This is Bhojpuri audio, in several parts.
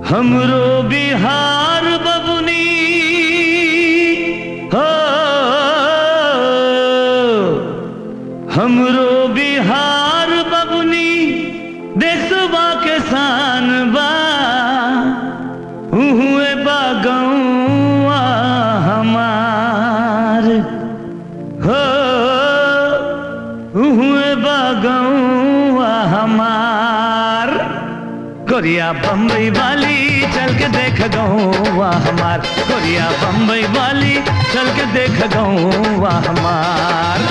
हमरो बिहार बबुनी हो हमरो बिहार बबुनी देशवा के शान बा उहुए बागौआ हमार हो उहुए बागौआ हमार कोरिया बम्बई वाली चल के देख गौवा हमार कोरिया बम्बई वाली चल के देख गौवा हमार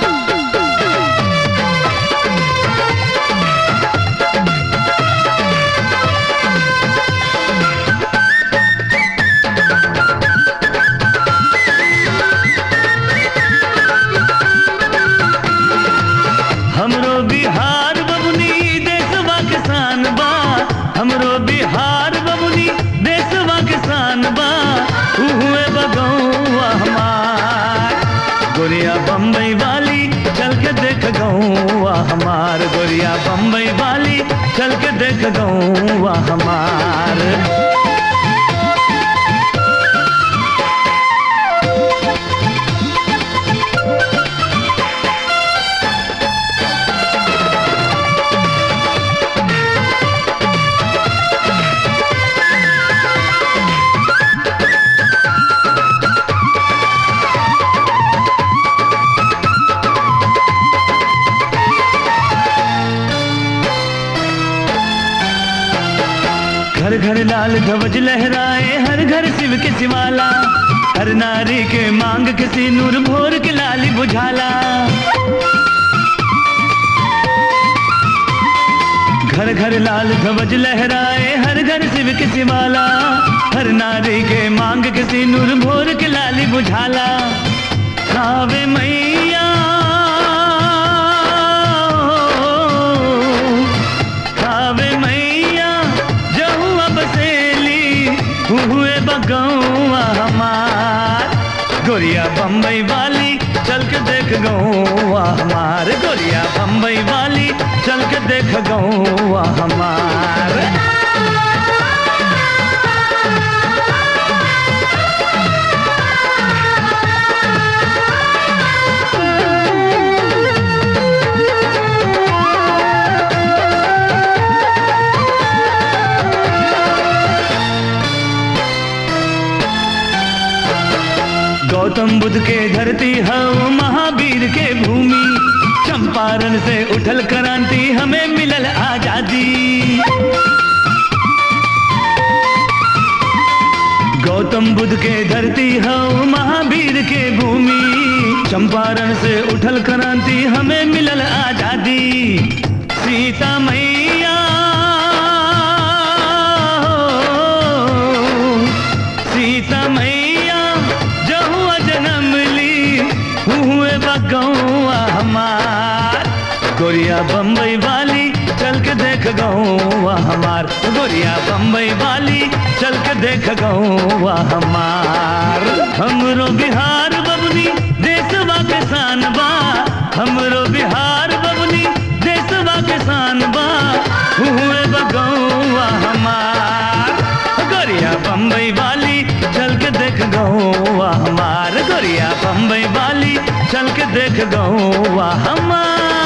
हमरो बिहार बबुनी देशवा के शान बा हमरो बिहार बबुनी देशवा के शान बा उहुए बगौआ हमार गोरिया बम्बई वाली चल के देख गौआ हमार गोरिया बम्बई वाली चल के देख गौआ हमार घर घर लाल ध्वज लहराए हर घर शिव के शिवाला हर नारी के मांग के सिनूर भोर के लाली बुझाला घर घर लाल ध्वज लहराए हर घर शिव के शिवाला हर नारी के मांग के सिनूर भोर के लाली बुझाला खावे मैया खावे मैया जहुआ बसेली हुए बगौआ हमार गोरिया बम्बई वाली चल के देख गौआ हमार गोरिया बम्बई वाली चल के देख गौआ हमार गौतम बुद्ध के धरती हव महावीर के भूमि चंपारण से उठल क्रांति हमें मिलल आजादी गौतम बुद्ध के धरती हव महावीर के भूमि चंपारण से उठल क्रांति हमें मिलल आजादी सीता मैया सीता मैया जहुआ जन्म ली हुए बगौआ हमार गोरिया बम्बई वाली चल के देख गौआ हमार गोरिया बम्बई वाली चल के देख गौआ हमार हमरो बिहार बबनी देशवा के शान बा हमरो बिहार बबनी देशवा के शान बा हुए बगौआ हमार गोरिया बम्बई वाली चल के देख गौआ हमार गोरिया बम्बई वाली चल के देख गौआ हमार